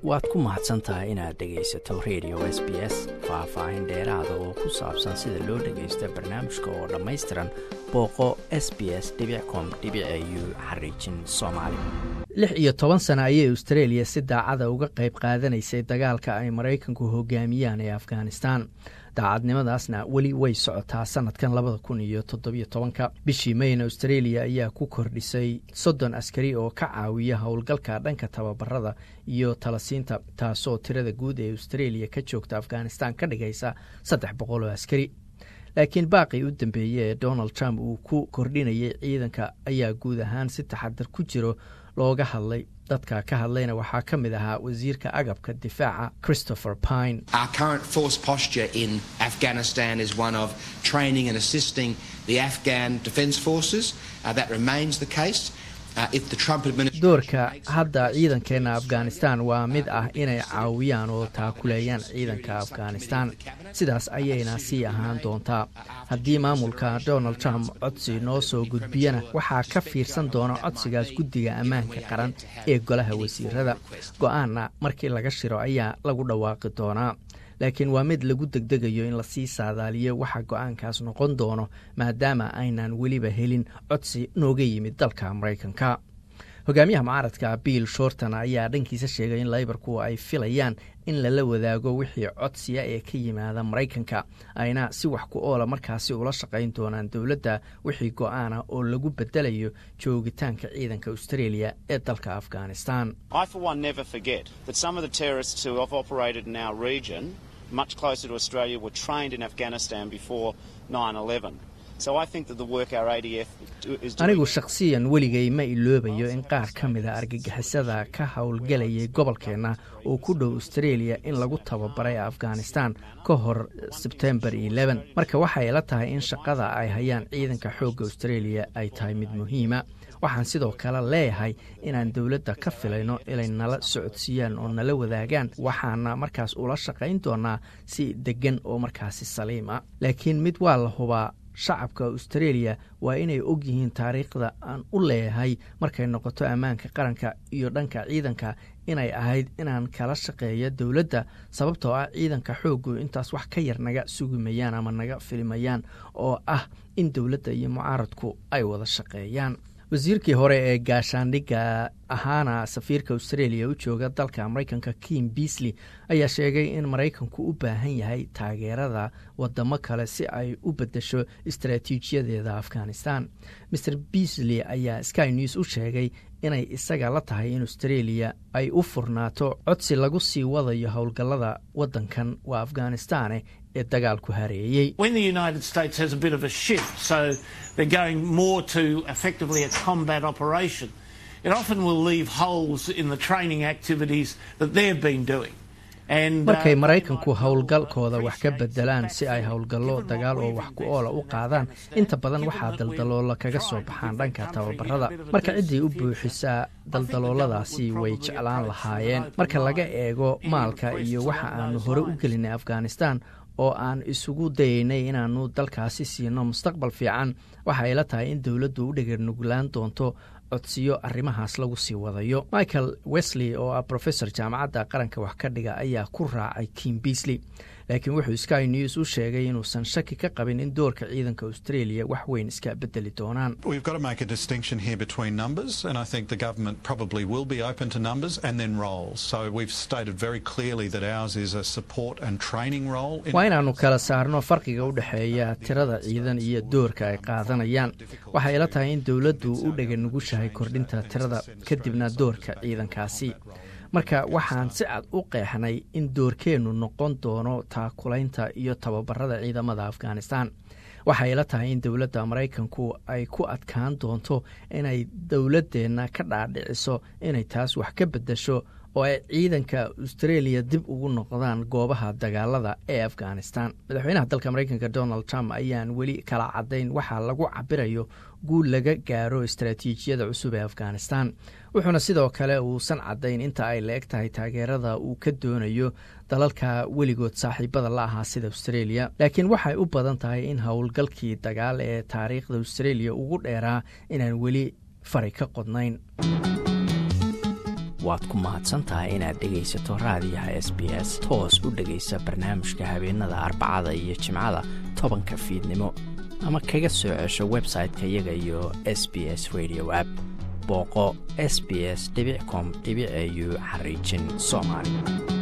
waad ku mahadsan tahay inaad dhegaysato radio s b s faah-faahin dheeraada oo ku saabsan sida loo dhagaysto barnaamijka oo dhammaystiran booqo s b s com u xariijin soomaali lix iyo toban sana ayay australia si daacada uga qayb qaadanaysay dagaalka ay maraykanku hogaamiyaan ee afghanistan daacadnimadaasna weli way socotaa sanadkan labada kun iyo toddobiyo tobanka bishii mayna australia ayaa ku kordhisay soddon askari oo ka caawiya howlgalka dhanka tababarada iyo talasiinta taasoo tirada guud ee australia ka joogta afghanistan ka dhigaysa saddex boqol oo askari laakiin baaqii u dambeeyey ee donald trump uu ku kordhinayay ciidanka ayaa guud ahaan si taxadar ku jiro looga hadlay dadka ka hadlayna waxaa ka mid ahaa wasiirka agabka difaaca christopher pine doorka hadda ciidankeena afghanistan waa mid ah inay caawiyaan oo taakuleeyaan ciidanka afghanistan sidaas ayayna sii ahaan doontaa haddii maamulka donald trump codsi noo soo gudbiyana waxaa ka fiirsan doona codsigaas guddiga ammaanka qaran ee golaha wasiirada go-aanna markii laga shiro ayaa lagu dhawaaqi doonaa laakiin waa mid lagu degdegayo in lasii saadaaliyo waxa go-aankaas noqon doono maadaama aynan weliba helin codsi nooga yimid dalka maraykanka hogaamiyaha mucaaradka bill shorton ayaa dhankiisa sheegay in laybarku ay filayaan in lala wadaago wixii codsiya ee ka yimaada maraykanka ayna si wax ku oola markaasi ula shaqayn doonaan dowladda wixii go-aana oo lagu bedelayo joogitaanka ciidanka australia ee dalka afghanistan anigu shakhsiyan weligay ma iloobayo in qaar ka mida argagixisada ka howlgelayay gobolkeenna oo ku dhow australia in lagu tababaray afghanistan ka hor sebtembar marka waxay la tahay in shaqada ay hayaan ciidanka xoogga australia ay tahay mid muhiima waxaan sidoo kale leeyahay inaan dowladda ka filayno inay nala socodsiiyaan oo nala wadaagaan waxaana markaas ula shaqayn doonaa si deggan oo markaasi saliima laakiin mid waa la hubaa shacabka australia waa inay og yihiin taariikhda aan u leeyahay markay noqoto ammaanka qaranka iyo dhanka ciidanka inay ahayd inaan kala shaqeeyo dowladda sababtoo ah ciidanka xooggu intaas wax ka yar naga sugimayaan ama naga filimayaan oo ah in dowladda iyo mucaaradku ay wada shaqeeyaan wasiirkii hore ee gaashaandhigga ahaana safiirka australia u jooga dalka maraykanka kim beasley ayaa sheegay in maraykanku u baahan yahay taageerada wadamo kale si ay u bedesho istaraatiijiyadeeda afghanistan mer beasley ayaa sky news u sheegay inay isaga la tahay in australia ay u furnaato codsi lagu sii wadayo howlgallada waddankan waa afghanistane ee dagaalku hareeyey markay maraykanku howlgalkooda wax ka bedelaan si ay howlgallo dagaal oo wax ku oola u qaadaan inta badan waxaa daldaloola kaga soo baxaan dhanka tababarada marka ciddii u buuxisaa daldalooladaasi way jeclaan lahaayeen marka laga eego maalka iyo waxa aanu hore u gelinay afghanistan oo aan isugu dayaynay inaanu dalkaasi siino mustaqbal fiican waxa ay la tahay in dowladdu u dheganuglaan doonto codsiyo arrimahaas lagu sii wadayo michael wesley oo ah professor jaamacadda qaranka wax ka dhiga ayaa ku raacay kim beasley laakiin wuxuu sky news u sheegay inuusan shaki ka qabin in doorka ciidanka australia wax weyn iska bedeli doonaan waa inaannu kala saarno farqiga u dhexeeya tirada ciidan iyo doorka ay qaadanayaan waxay la tahay in dowladdu u dheganugushahay kordhinta tirada kadibna doorka ciidankaasi marka waxaan si cad u qeexnay in doorkeennu noqon doono taakulaynta iyo tababarada ciidamada afghanistan waxay la tahay in dowladda maraykanku ay ku adkaan doonto inay dowladdeenna ka dhaadhiciso inay taas wax ka beddesho oo ay ciidanka australia dib ugu noqdaan goobaha dagaalada ee afghanistan madaxweynaha dalka maraykanka donald trump ayaan weli kala caddayn waxaa lagu cabirayo guul laga gaaro istaraatiijiyada cusub ee afghanistan wuxuuna sidoo kale uusan caddayn inta ay la eg tahay taageerada uu ka doonayo dalalka weligood saaxiibada la ahaa sida australia laakiin waxay u badan tahay in howlgalkii dagaal ee taariikhda australia ugu dheeraa inaan weli fari ka qodnayn waad ku mahadsantahay inaad dhegaysato raadiyaha s b s toos u dhegaysa barnaamijka habeenada arbacada iyo jimcada tobanka fiidnimo ama kaga soo cesho website-ka iyaga iyo s b s radio app booqo s b s com au xariijin soomaali